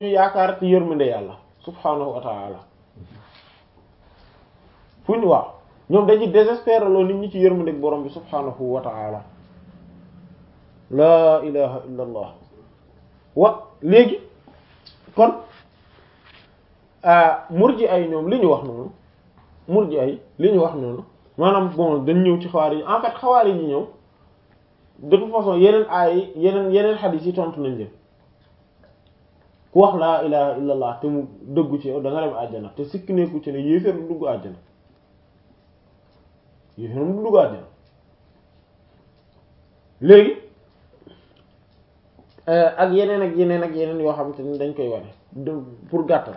ñu yaakaar ci yërmande yàlla subhaanahu wa ta'ala fu ñu waaw ñoom dañuy désespérer loo nit ñi ci yërmande borom bi subhaanahu wa ta'ala laa ilaha illa allah wa léegi kon murji ay ñoom li ñu wax noonu murji ay li ñu wax noonu maanaam bon dañ ñëw ci xawaari yi en fait xawaari yi ñëw de toute façon yeneen aay yeneen yeneen xadiis yi tontu nañ leen ku wax laa ilaha illa allah te mu dëggu ci yow da nga dem àjjana te sikki nekku ci ne yéeféer du dugg àjjana yéeféer du dugg àjjana léegi ak yeneen ak yeneen ak yeneen yoo xamante ni dañ koy wane pour gàttal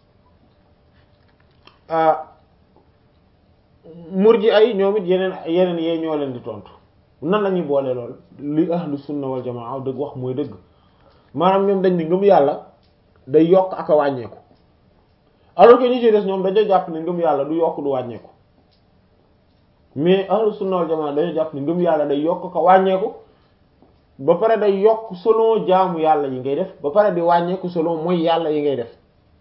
murji ay ñoom it yeneen yeneen yee ñoo leen di tontu nan la ñuy boole lool li ahlu sunna wal jamaa dëgg wax mooy dëgg maanaam ñoom dañ ni ngëm yàlla day yokk ak a wàññeeku alors que ñi ci des ñoom dañoo jàpp ne ngëm yàlla du yokk du wàññeeku mais ahlu sunna wal jamaa dañoo jàpp ne ngëm yàlla day yokk ak a wàññeeku ba pare day yokk selon jaamu yàlla yi ngay def ba pare di wàññeeku selon mooy yàlla yi ngay def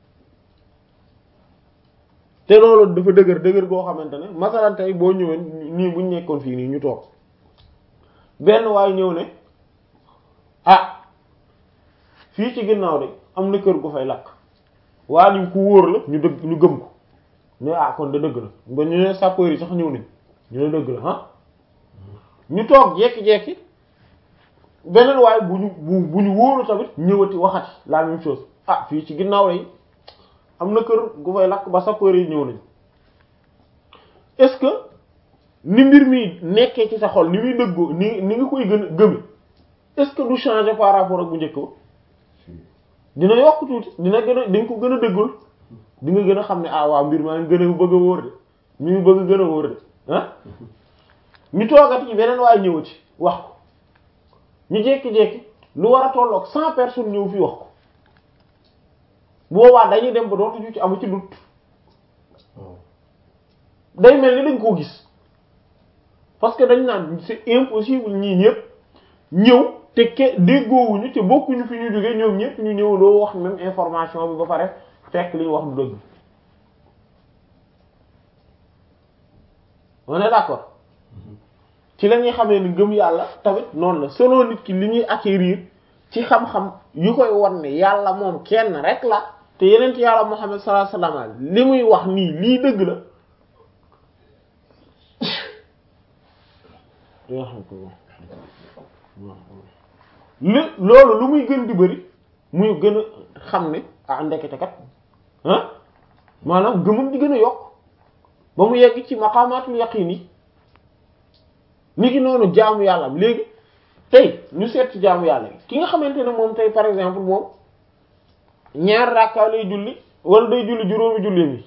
te loolu dafa dëgër dëgër goo xamante ne masalan tey boo ñëwee nii buñ nekkoon fii nii ñu toog benn waay ñëw ne ah fii ci ginnaaw de am na kër gu fay lakk waa ñu ku wóor la ñu dëgg ñu gëm ko ne ah kon da dëgg la ba ñu ne sapeur yi sax ñëw nañ ñu ne dëgg la ah ñu toog jekki-jekki beneen waay bu ñu bu bu ñu wóoru tamit ñëwati waxati la même chose ah fii ci ginnaaw lay am na kër gu fay lakk ba sapeur yi ñëw nañ est-ce que ni mbir mi nekkee ci sa xol ni muy dëggoo ni ni nga koy gën a gëme est-ce que du changer par rapport ak bu njëkk ba dina yokk tuuti dina gën a dañ ko gën a dëggul di nga gën a xam ne ah waaw mbir maa ngi gën a bëgg a wóor de mi ngi bëgg gën a wóor de ah ñu toogati ci beneen waaye ñëwati wax ko ñu jékki-jékki lu war a tolloog cent personnes ñëw fi wax ko boobaa dañuy dem ba dootuñu ci amu ci dut day mel ni dañ koo gis parce que dañ naan c'est impossible ñii ñëpp ñëw te ke déggoowuñu te bokkuñu fi ñu jógee ñoom ñëpp ñu ñëw doo wax même information bi ba pare fekk li ñu wax du dëgg on est d'accord ci la ñuy xamee ni gëm yàlla tamit noonu la selon nit ki li ñuy acquérir ci xam-xam yu koy wan ne yàlla moom kenn rek la te yeneen yàlla Muhammad sallallahu alayhi wasallam li muy wax nii lii dëgg la li loolu lu muy gën di bëri muy gën a xam ne ah ndekete kat ah maanaam gëmam di gën a yokk ba mu yegg ci maqamatul yaqin yi ni ki noonu jaamu yàlla am léegi tey ñu seet ci jaamu yàlla ki nga xamante ne moom tey par exemple moom ñaar rakka lay julli wala day julli juróomi julli mi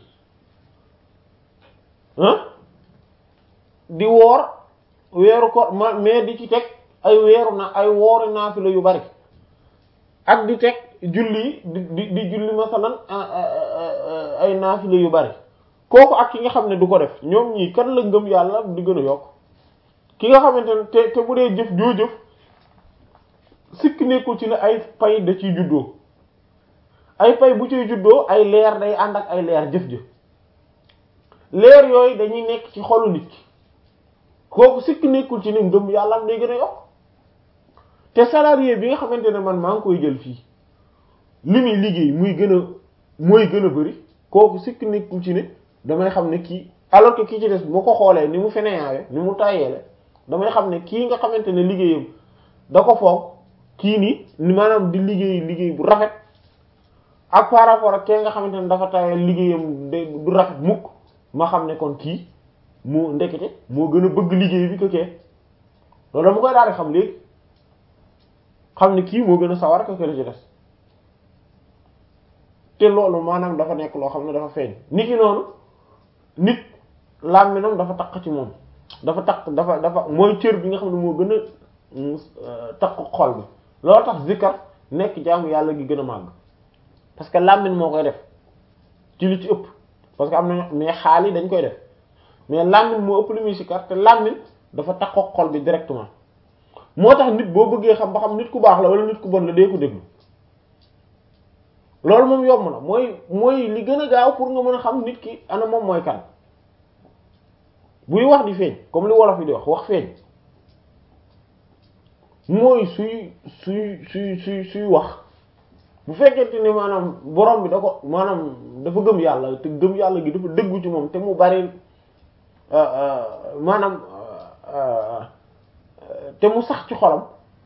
ah di woor weeru ko ma mais di ci teg ay weeru na ay wooru naafila yu bari ak di teg julli di di di julli masalan ay naafila yu bari kooku ak ki nga xam ne du ko def ñoom ñii kan la ngëm yàlla di gën a yokk ki nga xamante ne te te bu dee jëf joo jëf sikk nekkul ci ne ay pay da ciy juddoo ay pay bu ciy juddoo ay leer day ànd ak ay leer jëf jëf leer yooyu dañuy nekk ci xolu nit ki kooku sikk nekkul ci ne ngëm yàlla am day gën a yokk te salarié bi nga xamante ne man maa ngi koy jël fii li muy liggéey muy gën a mooy gën a bari kooku sikk nekkul ci ne damay xam ne kii alors que kii ci des bu ma ko xoolee ni mu feneyaawe ni mu tàyyeele damay xam ne kii nga xamante ne liggéeyam da ko foog kii nii ni maanaam di liggéey liggéey bu rafet ak par rapport ak kee nga xamante ne dafa tàyyeel liggéeyam du rafet mukk ma xam ne kon kii moo ndekete moo gën a bëgg liggéey bi ko kee loolu dama koy daal di xam léegi xam ne kii moo gën a sawar ko kër ci des te loolu maanaam dafa nekk loo xam ne dafa feeñ nit ki noonu nit làmminam dafa taq ci moom dafa taq dafa dafa mooy cër bi nga xam ne moo gën a taq xol bi loolu tax zikkar nekk jaamu yàlla gi gën a màgg parce que làmmin moo koy def ci li ci ëpp parce que am na mais xaal yi dañ koy def mais làmmin moo ëpp li muy sikkar te làmmin dafa taq xol bi directement moo tax nit boo bëggee xam ba xam nit ku baax la wala nit ku bon la dee ko déglu loolu moom yomb na mooy mooy li gën a gaaw pour nga mën a xam nit ki ana moom mooy kan buy wax di feeñ comme li wolof yi di wax wax feeñ mooy suy suy suy suy suy wax bu fekkente ni maanaam borom bi da ko maanaam dafa gëm yàlla te gëm yàlla gi dafa dëggu ci moom te mu bari maanaam te mu sax ci xolam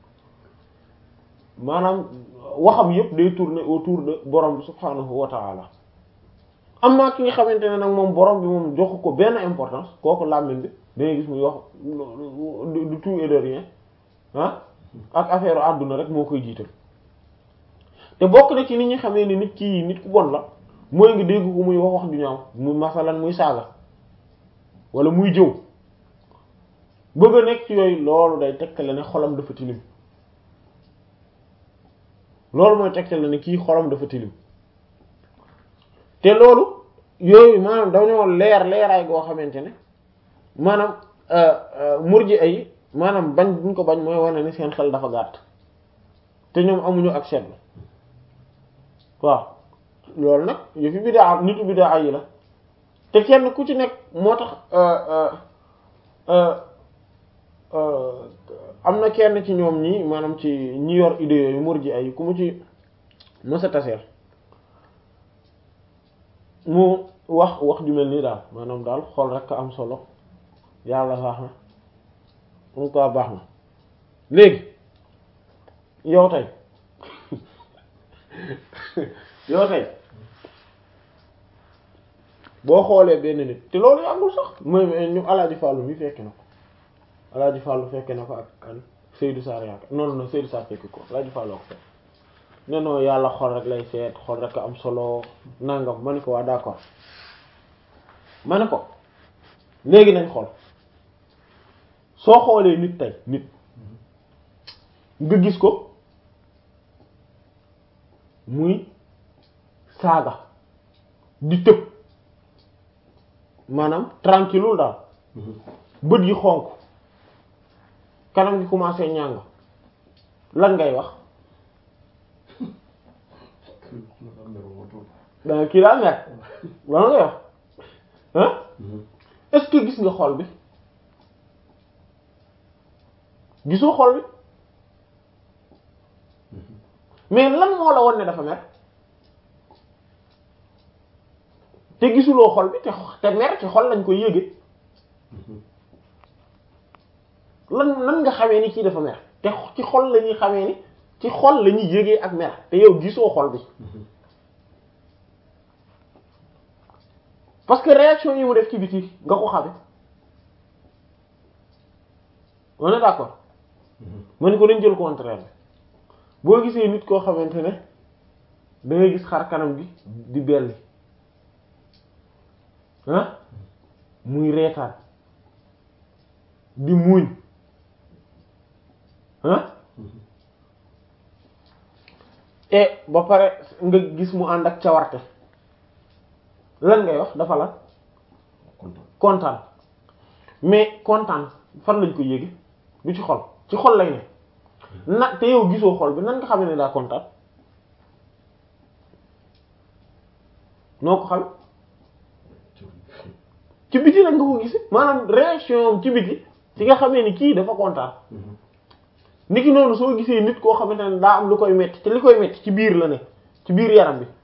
maanaam waxam yépp day tourner autour de borom bi subhanahu wa ta'ala am na ki nga xamante ne nag moom borom bi moom joxu ko benn importance kooku làmmiñ bi dangay gis muy wax du tout et de rien ah ak affaire àdduna rek moo koy jiital te bokk na ci nit ñi xamee ni nit ki nit ku bon la mooy nga dégg ko muy wax wax ju ñaaw muy masalan muy saaga wala muy jëw bëgg a nekk ci yooyu loolu day tegtale ne xolam dafa tilim loolu mooy tegtale ne kii xolam dafa tilim te loolu yooyu maanaam dañoo leer leeraay goo xamante ne maanaam murji ay maanaam bañ buñ ko bañ mooy wane ni seen xel dafa gàtt te ñoom amuñu ak seetlu waaw loolu nag yëfi bidaa nitu bidaa yi la te kenn ku ci nekk moo tax am na kenn ci ñoom ñi maanaam ci ñi yor idée yooyu murji ay ku mu ci mësa taseel mu wax wax ju mel nii daal maanaam daal xool rek am solo yàlla baax na en tout baax na léegi yow tey yow tey boo xoolee benn nit te loolu yàggul sax mooy ñu alaaji Fàllu mi fekke na ko alaaji Fàllu fekke na ko ak kan Seydou Sarr yaakaar non non Seydou Sarr fekk ko alaaji Fàllu ko fekk ne non yàlla xol rek lay seet xol rek am solo nangam ma ne ko waa d'accord ma ne ko léegi nañ xool soo xoolee nit tey nit nga gis ko muy saaga di tëb maanaam tranquille daal bët yi xonk kanam gi commencé ñàng lan ngay wax danga kii daa mer lan ngay wax ah est-ce que gis nga xol bi gisoo xol bi mais lan moo la won ne dafa mer te gisuloo xol bi te te mer ci xol lañ koy yége lan nan nga xamee ni kii dafa mer te ci xol la ñuy xamee ni ci xol la ñuy yégee ak mer te yow gisoo xol bi parce que réaction yi mu def ci biti nga ko xame on est d'accord ma ni ko dañ jël contraire bi boo gisee nit koo xamante ne da ngay gis xar kanam gi di belli ah muy reetaan di muuñ ah et ba pare nga gis mu ànd ak cawarte lan ngay wax dafa la kontaan mais kontaan fan lañ ko yéege du ci xol ci xol lay ne na te yow gisoo xol bi nan nga xam ne daa kontaan noo ko xam ci biti nag nga ko gisi maanaam réaction ci biti ci nga xamee ni kii dafa kontaan niki noonu soo gisee nit koo xamante ne daa am lu koy metti te li koy metti ci biir la ne ci biir yaram bi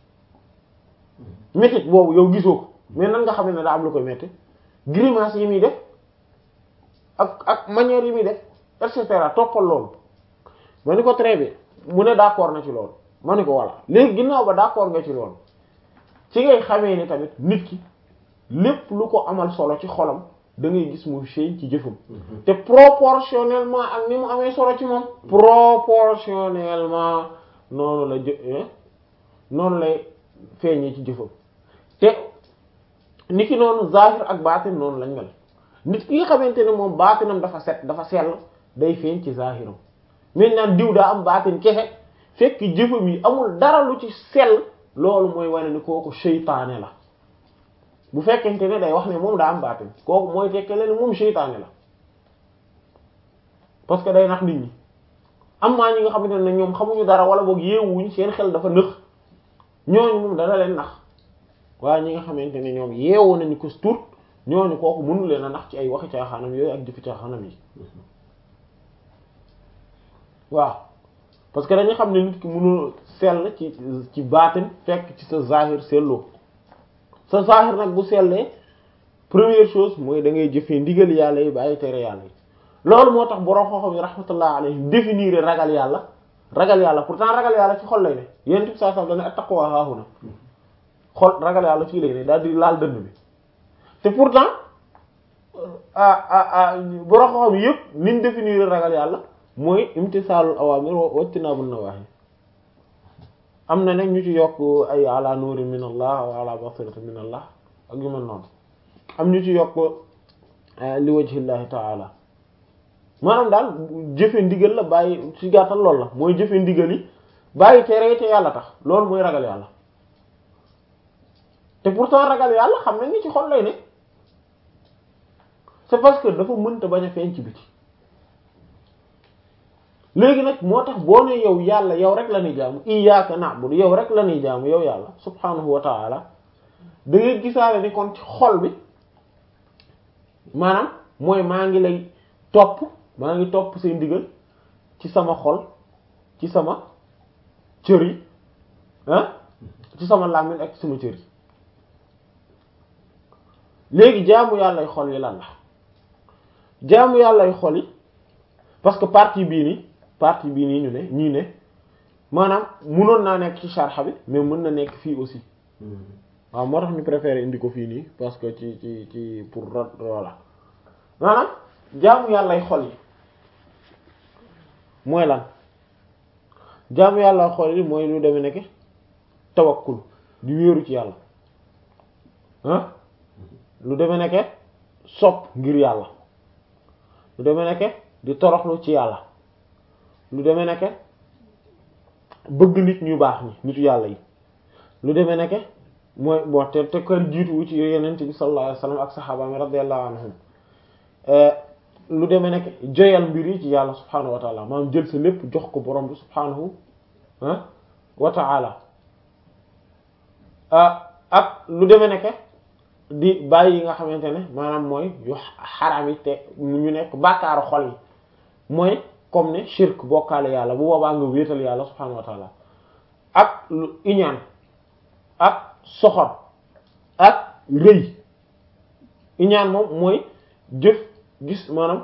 mettit boobu yow gisoo ko mais nan nga xam ne daa am lu koy metti grimace yi muy def ak ak manière yi muy def et cetera toppal loolu ma ni ko très bien mu ne d'accord na ci loolu ma ni ko voilà léegi ginnaaw ba d'accord nga ci loolu ci ngay xamee ni tamit nit ki lépp lu ko amal solo ci xolam da ngay gis mu feeñ ci jëfam te proportionnellement ak ni mu amee solo ci moom proportionnellement noonu la jë noonu lay feeñee ci jëfam te nit ki noonu zahir ak baatin noonu lañ mel nit ki nga xamante ne moom baatinam dafa set dafa sell day feeñ ci zahiram mais naan diw daa am baatin kese fekk jëfam yi amul dara lu ci sell loolu mooy wane ni kooku seytaane la bu fekkente ne day wax ne moom daa am baatin kooku mooy tekke leen moom seytaane la parce que day nax nit ñi am maa ñi nga xamante ne ñoom xamuñu dara wala boog yeewuñ seen xel dafa nëx ñooñu moom dana leen nax waaye ñi nga xamante ne ñoom yeewu nañu ko tuut ñooñu kooku mënu leen a nax ci ay waxi caaxaanam yooyu ak jëfi caaxaanam yi waaw parce que dañu xam ne nit ki mënul sell ci ci baatin fekk ci sa zahir selloo sa zahir nag bu sellee première chose mooy da ngay jëfee ndigal yàlla yi bàyyi tere yàlla yi loolu moo tax borom xoxom yi rahmatullah alayhim définir ragal yàlla ragal yàlla pourtant ragal yàlla ci xol lay ne yéen tib saa sax dana attaqwa haahuna xol ragal yàlla fii lay ne daal di laal dënn bi te pourtant ah ah ah borom xoxom yëpp niñ définir ragal yàlla mooy imtisaalul awaamir wa ijtinaabun nawaahi am na nag ñu ci yokk ay ala nuuri min allah wa ala basirati min allah ak yu mel noonu am ñu ci yokk li wajhillahi ta'ala maanaam daal jëfe ndigal la bàyyi ci gàttal loolu la mooy jëfe ndigal yi bàyyi tere te yàlla tax loolu mooy ragal yàlla te pourtant ragal yàlla xam nañ ni ci xol lay ne c'est parce que dafa mënta bañ a feeñ ci biti léegi nag moo tax boo ne yow yàlla yow rek la ñuy jaamu iyyaka na'budu yow rek la ñuy jaamu yow yàlla subhanahu wa ta'ala da ngay gisaale ni kon ci xol bi maanaam mooy maa ngi lay topp maa ngi topp say ndigal ci sama xol ci sama cër yi ah ci sama làmmiñ ak sama cër yi léegi jaamu yàllay xol yi lan la jaamu yàllay xol yi parce que partie bii nii partie bii nii ñu ne ñii ne maanaam munoon naa nekk ci sharxa bi mais mën na nekk fii aussi waaw moo tax ñu préféré indi ko fii nii parce que ci ci ci pour voilà maanaam jaamu yàllay xol yi mooy lan jaamu yàlla xol yi mooy lu deme nekk tawakkul di wéeru ci yàlla ah lu deme nekk sopp ngir yàlla lu deme nekk di toroxlu ci yàlla lu deme nekk bëgg nit ñu baax ñi nitu yàlla yi lu deme nekk mooy bon te te kër jiituwu ci yenent bi sallallahu alayhi wasallam ak saxaabaami radiyallahu anhum lu demee nekk joyal mbir yi ci yàlla subhaanahu wa taala maanaam jël sa lépp jox ko borom bi subhaanahu wa taala ak lu demee nekk di bàyyi yi nga xamante ne maanaam mooy yu xaram yi te ñu nekk bàkkaaru xol yi mooy comme ne shirk bokkaale yàlla bu boobaa nga wéetal yàlla subhaanahu wa taala ak lu iñaan ak soxor ak rëy iñaan moom mooy jëf gis maanaam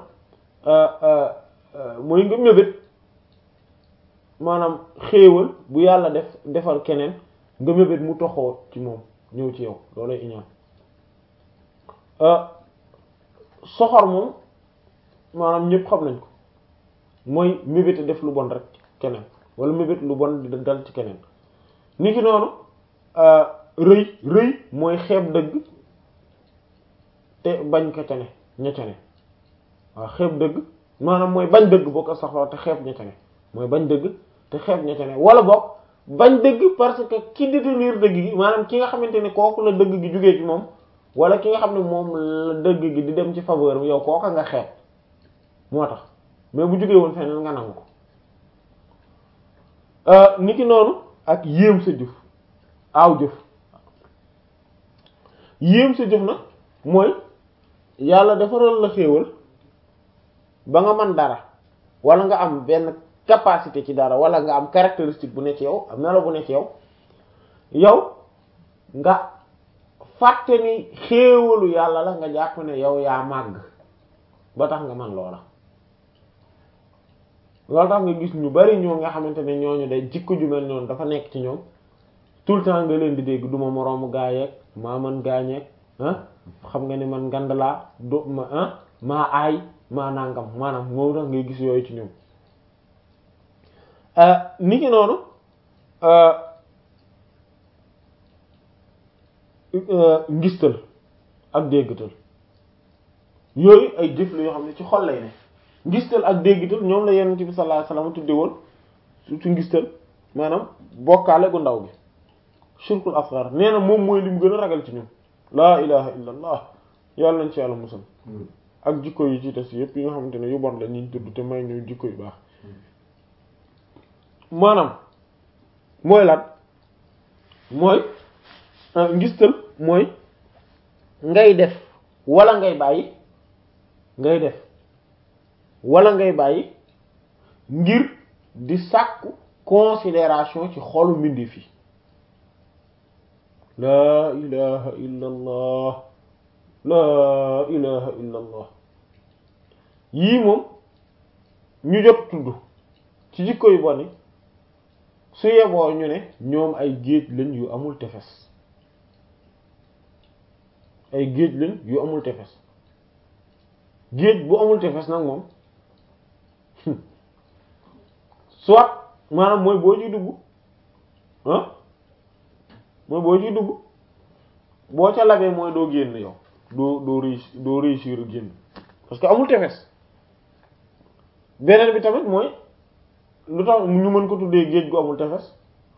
mooy nga mébét maanaam xéewal bu yàlla def defal keneen nga mébét mu toxoo ci moom ñëw ci yow loolay iñaan soxor moom maanaam ñëpp xam nañ ko mooy mébét def lu bon rek keneen wala mébét lu bon di dal ci keneen ni ki noonu rëy rëy mooy xeeb dëgg te bañ ko tene ña tene waaw xeeb dëgg maanaam mooy bañ dëgg boo ko soxla te xeeb ña tene mooy bañ dëgg te xeeb ña tene wala boog bañ dëgg parce que ki détenir dëgg gi maanaam ki nga xamante ne kooku la dëgg gi jógee ci moom wala ki nga xam ne moom la dëgg gi di dem ci faveur yow kooka nga xeeb moo tax mais bu jógee woon feneen nga nangu ko ni ki noonu ak yéem sa jëf aaw jëf yéem sa jëf na mooy yàlla defaral la xéewal ba nga mën dara wala nga am benn capacité ci dara wala nga am caractéristique bu ne ci yow melo bu ne ci yow yow nga fàtte ni xéewalu yàlla la nga jàpp ne yow yaa màgg ba tax nga man loola loolu tax nga gis ñu bari ñoo nga xamante ne ñooñu day jikko ju mel noonu dafa nekk ci ñoom tout le temps nga leen di dégg duma moroomu gaayeeg maa man gaañeeg ah xam nga ni man ngand laa du ma ah maa aay maa nangam maanaam moo tax ngay gis yooyu ci ñoom ni ki noonu ngistal ak déggtal yooyu ay jëf la yoo xam ne ci xol lay ne ngistal ak déggtal ñoom la yonent bi sallallahu alayhi wasallam tudde woon surtout ngistal maanaam bokkaale gu ndaw gi shirkul asghar nee na moom mooy li mu gën a ragal ci ñun laa ilaha illa allah yàlla nañ ci yàlla musal ak jikko yi ci des yépp yi nga xamante ne yu bon la ñuy tudd te may ñu jikko yu baax maanaam mooy lan mooy ngistal mooy ngay def wala ngay bàyyi ngay def wala ngay bàyyi ngir di sàkku considération ci xolu mbindeef yi laa ilaha illa allah laa ilaha illa allah yii moom ñu jot tudd ci jikko yu boni su yeboo ñu ne ñoom ay géej lañ yu amul tefes ay géej lañ yu amul tefes géej bu amul tefes nag moom soit maanaam mooy boo ciy dugg ah mooy boo ciy dugg boo ca labee mooy doo génn yow doo doo réussir doo réussir génn parce que amul tefes beneen bi tamit mooy lu tax ñu mën ko tuddee géej gu amul tefes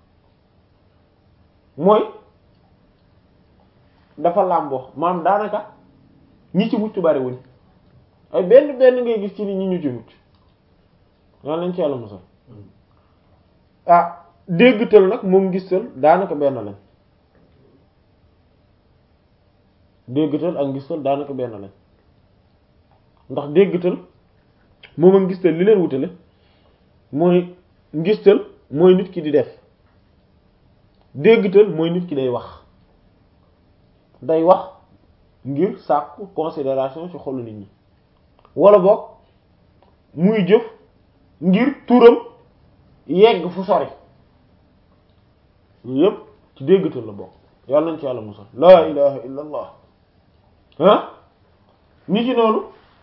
mooy dafa làmboo maam daanaka ñi ci mucc bari wuñ ay benn benn ngay gis ci ni ñi ñu ci mucc yal nañ ci yàlla musal ah déggtal nag moom gistal daanaka benn lañ déggtal ak gistal daanaka benn lañ ndax déggtal moom ak ngistal li leen wutale mooy ngistal mooy nit ki di def déggtal mooy nit ki day wax day wax ngir sàkku considération ci xolu nit ñi wala boog muy jëf ngir turam yegg fu sori yépp ci déggtal la bokk yàlla nañ ci yàlla musal laa ilaha illa allah ah ni ci noonu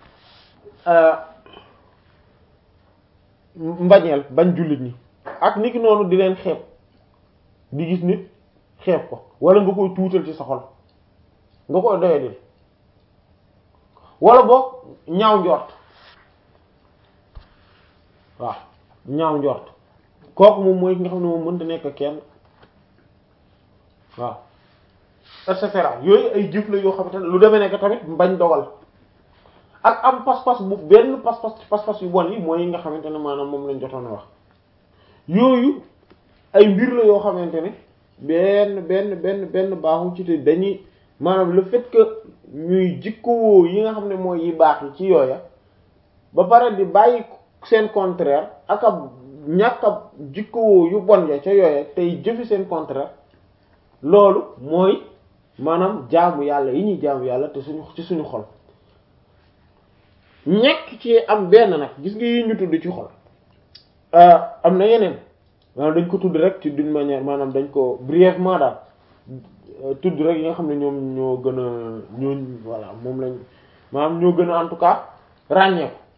mbañeel bañ jullit ñi ak niki noonu di leen xeeb di gis nit xeeb ko wala nga koy tuutal ci sa xol nga koy doyadil wala boog ñaaw njort waaw ñaaw njort kooku moom mooy ki nga xam ne moom mënta nekk kenn waaw et cetera yooyu ay jëf la yoo xamante ne lu demee nekk tamit bañ dogal ak am pas-pas bu benn pas-pas pas-pas yu bon yi mooy yi nga xamante ne maanaam moom lañ jotoon a wax yooyu ay mbir la yoo xamante ne benn benn benn benn baaxu ci te dañuy maanaam le fait que ñuy jikkowoo yi nga xam ne mooy yi baax yi ci yooya ba pare di bàyyi seen contraire ak ab ñàkk ab jikkowoo yu bon ya ca yooya tey jëfi seen contraire loolu mooy maanaam jaamu yàlla yi ñuy jaamu yàlla te suñu ci suñu xol ñekk ci am benn nag gis nga yi ñu tudd ci xol am na yeneen maanaam dañ ko tudd rek ci d'une manière maanaam dañ ko brièvement daal tudd rek yi nga xam ne ñoom ñoo gën a ñoo voilà moom lañ maanaam ñoo gën a en tout cas ràññee ko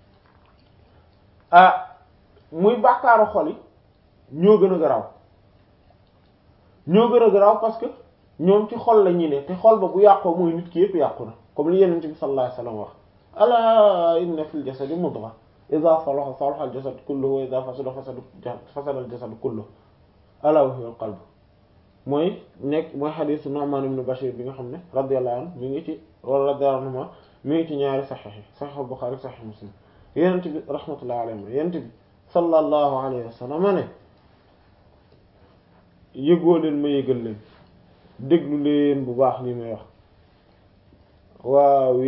ah muy bàkkaaru xol yi ñoo gën a garaaw ñoo gën a garaaw parce que ñoom ci xol la ñuy ne te xol ba bu yàqoo mooy nit ki yëpp yàqu na comme li Yonent bi sallallahu alayhi wasallam wax ala inna fil jasadi mudgha idha salaha salaha al jasad kulluhu wa idha fasada fasada fasada al jasad kulluhu ala wa hiya al qalb mooy nekk mooy xadiisu Nu'man ibn Bashir bi nga xam ne radiyallahu anhu mi ngi ci wala radiyallahu anhu mi ngi ci ñaari saxiix yi saxiix Buxaari saxiix Muslim Yonent bi rahmatullahi alayhi Yonent bi sallallahu alayhi wa sallam ne yëgoo leen ma yëgal leen déglu leen bu baax li may wax waaw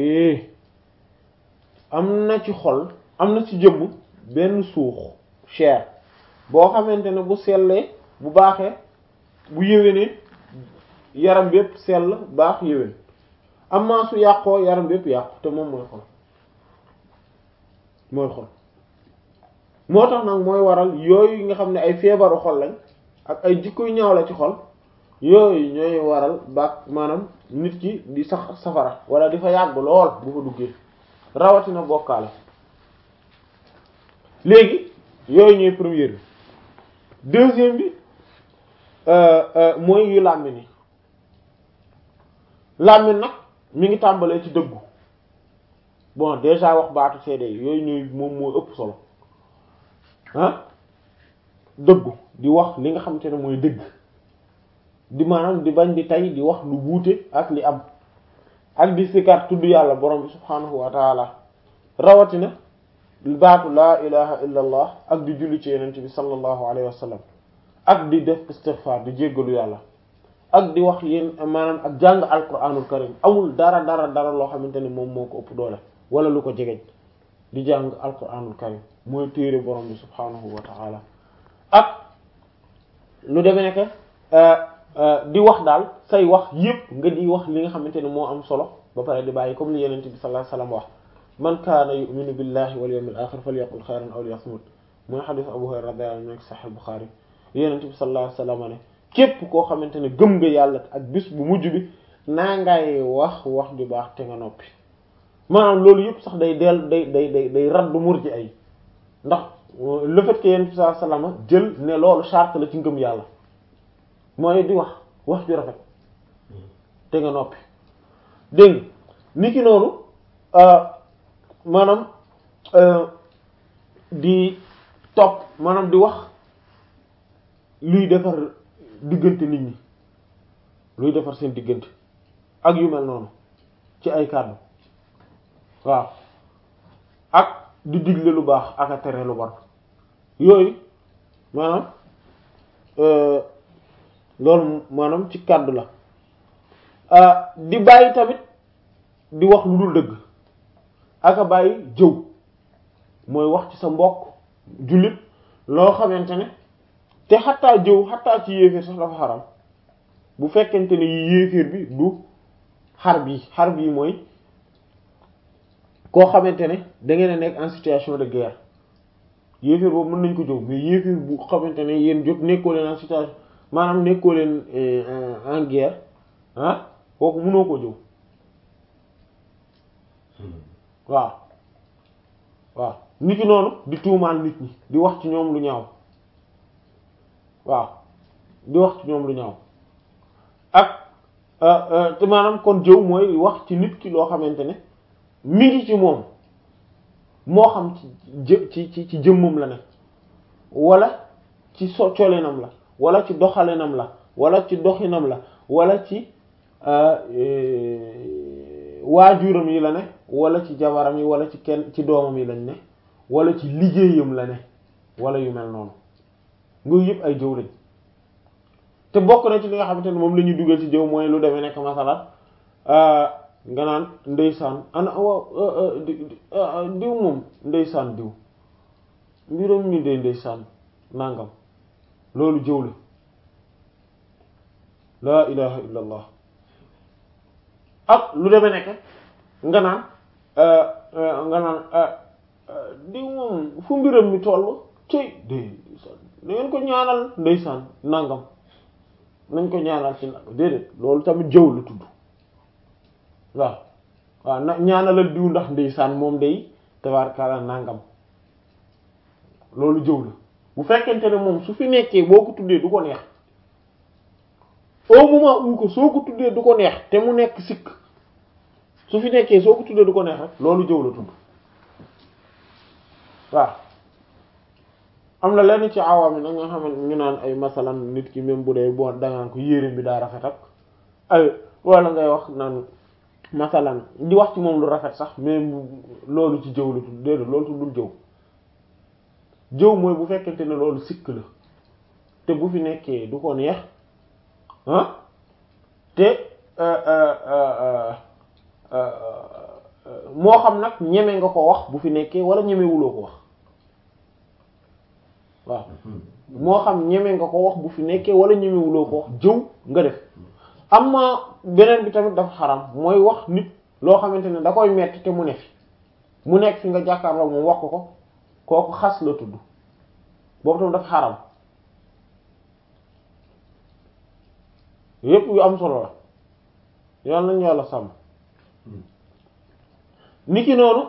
am na ci xol am na ci jëmm benn suux chair boo xamante ne bu sellee bu baaxee bu yéwénee yaram bépp sell baax yéwén amaa su yàqoo yaram bépp yàqu te moom mooy xol mooy xol moo tax nag mooy waral yooyu nga xam ne ay feebaru xol lañ ak ay jikko yu ñaaw la ci xol yooyu ñooy waral baax maanaam nit ki di sax safara wala di fa yàgg lool bu fa duggee rawatina bokkaale léegi yooyu ñooy première bi deuxième bi mooy yu làmmiñ yi làmmiñ nag mi ngi tàmbalee ci dëggu bon déjà wax baatu seede yi yooyu ñooy moom moo ëpp solo ah dëggu di wax li nga xamante ne mooy dëgg di maanaam di bañ di tay di wax lu wuute ak li am ak di sikar tudd yàlla borom bi subhaanahu wa taala rawatina baatu laa ilaha illa allah ak di julli ci yenent bi sallallahu alayhi wa sallam ak di def istighfar di jéggalu yàlla ak di wax yéen maanaam ak jàng alquranul karim amul dara dara dara loo xamante ne moom moo ko ëpp doole wala lu ko jegeñ di jàng alquranul karim mooy téere borom bi subhaanahu wa ta'ala ak lu demee nekk di wax daal say wax yépp nga di wax li nga xamante ne moo am solo ba pare di bàyyi comme li yenente bi sallallahu alayhi wasallam wax man kaana yu'minu billahi wal yawmil akhir falyaqul khayran aw liyasmut mooy xadis Abu Hurayra radiyallahu anhu nekk Sahih Bukhari yenente bi sallallahu alayhi wasallam ne képp koo xamante ne gëm nga yàlla ak bis bu mujj bi naa ngay wax wax ju baax te nga noppi maanaam loolu yëpp sax day dell day day day day raddu mur ji ay ndax le fait que yenente bi sallallahu alayhi wasallam jël ne loolu charte la ci ngëm yàlla mooy di wax wax ju rafet te nga noppi dégg nga ni ki noonu maanaam di topp maanaam di wax luy defar diggante nit ñi luy defar seen diggante ak yu mel noonu ci ay kàddu waaw ak di digle lu baax ak a tere lu bon yooyu maanaam loolu maanaam ci kàddu la di bàyyi tamit di wax lu dul dëgg ak a bàyyi jëw mooy wax ci sa mbokk jullit loo xamante ne te xattaa jëw xattaa ci yéeféer sax dafa xaram bu fekkente ne yéeféer bi du xar bi xar bi mooy koo xamante ne da ngeen a nekk en situation de guerre yéeféer boobu mën nañ ko jëw mais yéeféer bu xamante ne yéen jot nekkoo leen en situation maanaam nekkoo leen en guerre ah kooku mënoo koo jëw waaw waaw nit ki noonu di tuumaal nit ñi di wax ci ñoom lu ñaaw waaw di wax ci ñoom lu ñaaw ak te maanaam kon jëw mooy wax ci nit ki loo xamante ne mi ngi ci moom moo xam ci jë ci ci ci jëmmam la ne wala ci so colinam la wala ci doxalinam la wala ci doxinam la wala ci waajuram yi la ne wala ci jabaram yi wala ci kenn ci doomam yi lañ ne wala ci liggéeyam la ne wala yu mel noonu ngooyu yëpp ay jëw lañ te bokk na ci li nga xamante ne moom la ñuy dugal ci jëw mooy lu demee nekk masalan nga naan ndeysaan ana waaw diw moom ndeysaan diw mbiram mi de ndeysaan nangam loolu jëw la laa ilaha illa allah ak lu demee nekk nga naan nga naan diw moom fu mbiram mi toll cëy de ndeysaan da ngeen ko ñaanal ndeysaan nangam nañ ko ñaanal ci nangam déedéet loolu tamit jëw la tudd waaw waaw na ñaanalal diw ndax ndeysaan moom day tabaarkalla nangam loolu jëw la bu fekkente ne moom su fi nekkee boo ko tuddee du ko neex au moment où ko soo ko tuddee du ko neex te mu nekk sikk su fi nekkee soo ko tuddee du ko neex rek loolu jëw la tudd waaw am na lenn ci awaam yi nag nga xam ne ñu naan ay masalan nit ki même bu dee boo dangaan ko yéreem bi daa rafet ak ay wala ngay wax naan masalan di wax ci moom lu rafet sax mais loolu ci jëw la tudd déedéet loolu tuddul jëw jëw mooy bu fekkente ne loolu sikk la te bu fi nekkee du ko neex ah te moo xam nag ñeme nga ko wax bu fi nekkee wala ñemewuloo ko wax waaw moo xam ñeme nga ko wax bu fi nekkee wala ñemewuloo ko wax jëw nga def amma beneen bi tamit dafa xaram mooy wax nit loo xamante ne da koy metti te mu ne fi mu nekk fi nga jàkkaarloo moom wax ko ko kooku xas la tudd boobu tamit dafa xaram yépp yu am solo la yal nañu yàlla sàmm niki noonu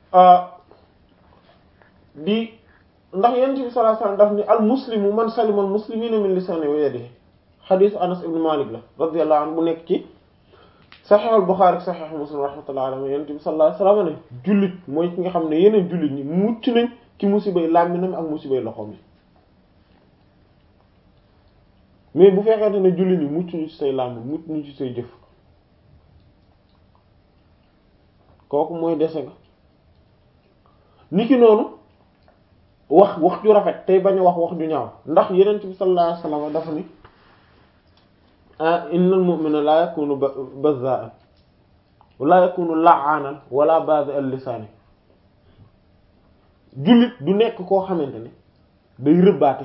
di ndax yonent bi sallallahu alayhi wasallam daf ni al muslimu man salima al muslimina min lisanihi wa yadihi xadiis Anas ibn Malik la radiyallahu anhu bu nekk ci Sahih al Bukhari Sahih Muslim rahmatullahi alayhi yonent bi sallallahu alayhi wasallam ne jullit mooy ki nga xam ne yeneen jullit ñi mucc nañ ci musibay làmminam ak musibay loxoom yi mais bu fekkente ne jullit ñi mucc ñu ci say làmmin mucc ñu ci say jëf kooku mooy dese nga niki noonu wax wax ju rafet tey bañ a wax wax ju ñaaw ndax yenent bi sallallahu alayhi wasallam dafa ni innal mu'mina la yakunu bazza'an wala yakunu la'anan wala bazi al lisaani jullit du nekk koo xamante ne day rëbbaate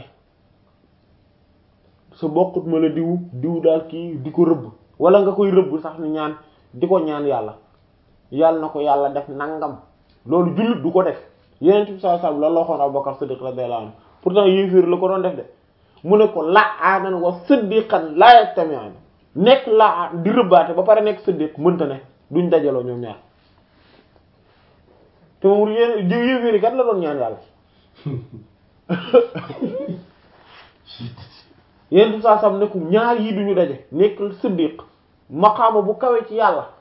sa bokkut ma la diw diw daal kii di ko rëbb wala nga koy rëbb sax ni ñaan di ko ñaan yàlla yàlla na ko yàlla def nangam loolu jullit du ko def yeneen bi sallallahu alayhi wasallam loolu la waxoon Abubakar Siddiq radiyallahu anhu pourtant yéeféer la ko doon def de mu ne ko la'anan wa siddiqan la yajtami'an nekk laa di rëbbaate ba pare nekk siddiq mënta ne duñ dajaloo ñoom ñaar te moom yéen yéeféeri kat la doon ñaan yàlla yéen saa sam ne ko ñaar yi duñu daje nekk siddiq maqaama bu kawe ci yàlla